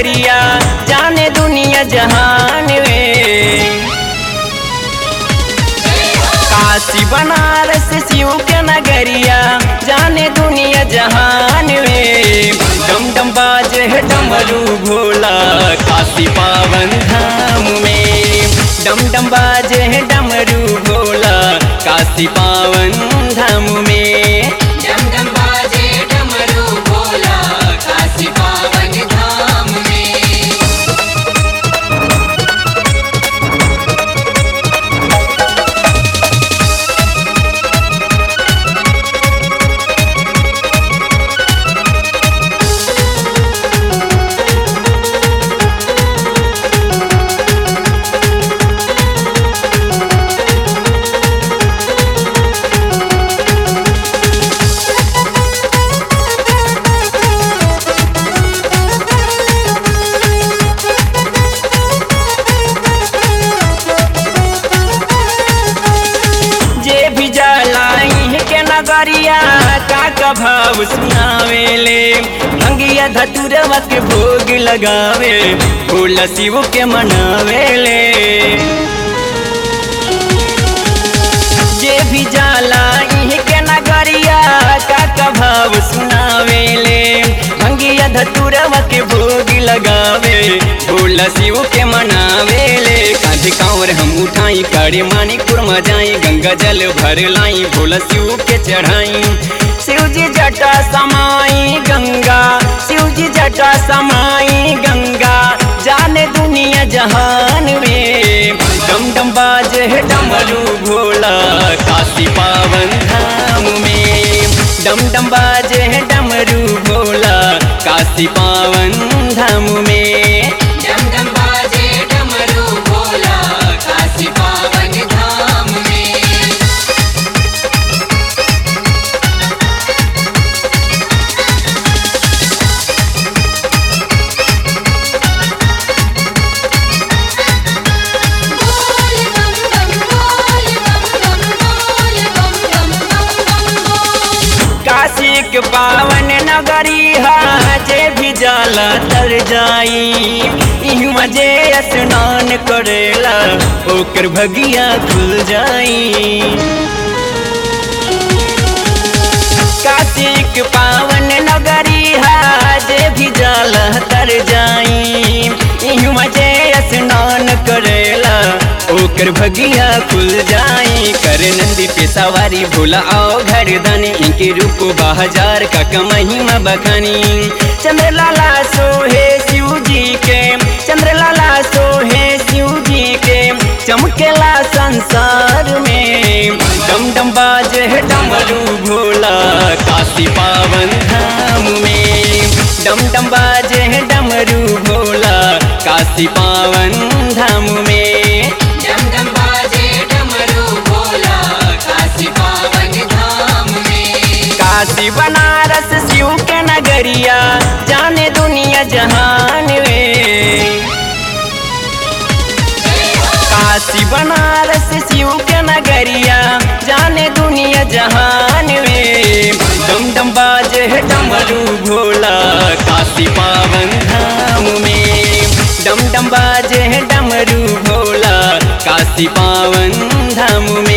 नगरिया जाने दुनिया जहान वे काशी बनारस शिव के नगरिया जाने दुनिया जहान वे डम डम बाजे है डमरू भोला काशी पावन धाम में डम डम बाजे है डमरू भोला काशी पावन धाम में डम डम बाजे डमरू भोला काशी पावन धाम में जे भी जलाई के नगरिया का का भाव सुनावेले भंगिया धतुरवा के भोग लगावे भोला शिव के मनावेले जे भी जाला इह के नगरिया का का भाव सुनावेले भंगिया धतुरवा के भोग लगावे भोला शिव के मनावेले कांधे कांवर हम उठाई करे मानी कुरमा जाई गंगा जल भर लाई भोला शिव के चढ़ाई शिव जी जटा समाई गंगा शिव जी जटा समाई गंगा जाने दुनिया जहान में डम डम बाजे है डमरू भोला काशी पावन धाम में डम डम बाजे है डमरू भोला काशी पावन धाम में डम डम बाजे डमरू भोला काशी पावन धाम में बोल बम बम बोल बम बम बोल बम बम बम बम बोल काशी के पावन नगरी है जे भी जाला तर जाई इहवा जे स्नान करेला ओकर भगिया खुल जाई काशी के पावन नगरी है जे भी जल तर जाई इहवा जे स्नान करेला ओकर भगिया खुल जाई कर नंदी पे सवारी भोला आओ घर दानी इनके रूप बाजार का महिमा बखानी चंद्रलाला सोहे शिव जी के चंद्रलाला सोहे शिव जी के चमकेला संसार में डम डम बाज है डमरू भोला काशी पावन धाम में डम डम बाज है डमरू भोला काशी पावन धाम में डम डम बाजे डमरू भोला काशी पावन धाम में काशी बनारस शिव के नगरिया जाने दुनिया जहान वे काशी बनारस शिव के नगरिया जाने दुनिया जहान वे डम डम बाजे है डमरू भोला काशी पावन धाम में डम डम बाजे है डमरू भोला काशी पावन धाम में